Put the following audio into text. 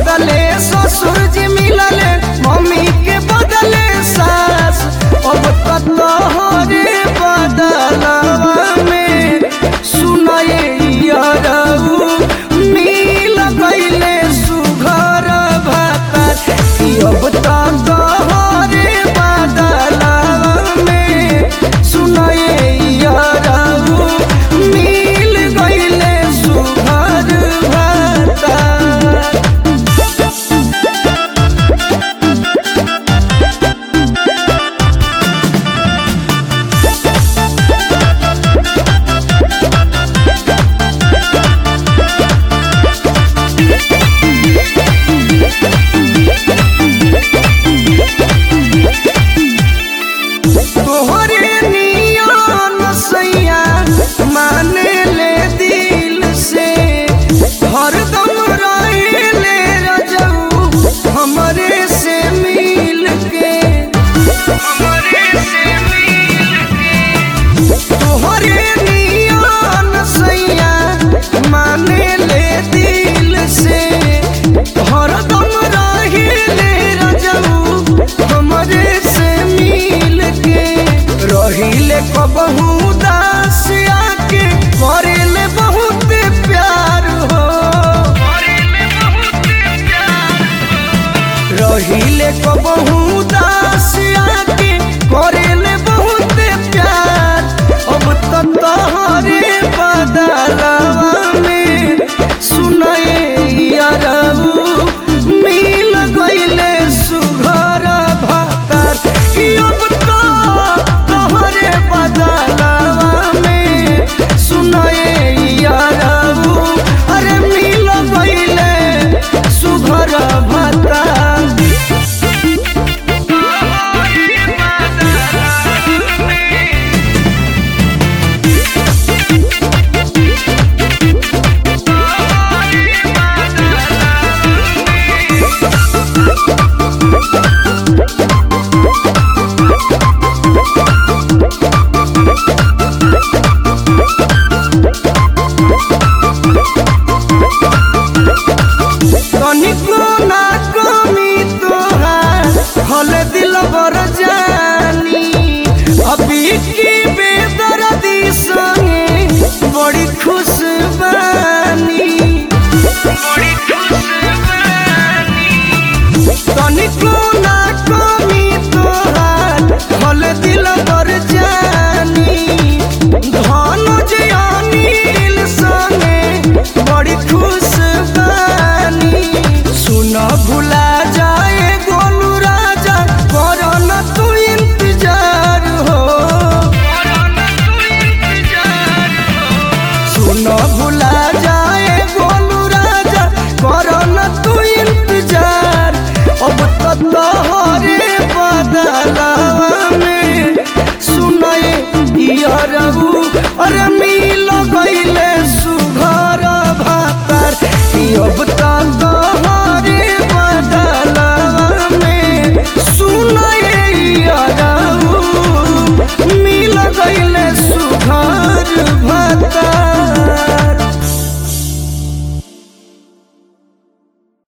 बदले ससुर जी मिलले मम्मी के बदले सास अब तोहरे बदलवा में सुनाए यारऊ मिल गईले सुघर भातर कि अब तोहरे बदलवा में सुनाए यारऊ मिल गईले सुघर भातर तोहरे नियन सैया माने ले दिल से हरदम रहेले रजऊ हमरे से मिल के हमरे से मिल के तोहरे नियन सैया माने ले दिल से हरदम रहेले रजऊ हमरे से मिल के रहिले कबहू दास आके करेले बहुत प्यार हो रहिले कबहू दास आके करेले बहुत प्यार अब तो तोहरे बदलवा में सुनाए यारऊ मिल गईले सुघर भातर कि अब तो तोहरे बदलवा में सुनाए यारऊ अरे मिल गईले सुघर भातर तनिको ना कमी तोहार हल दिल बर जानी अभी की बेदर्दी संगे बड़ी खुश बानी बड़ी खुश बानी तनिको ना कमी तोहार हल दिल बर जानी धन जे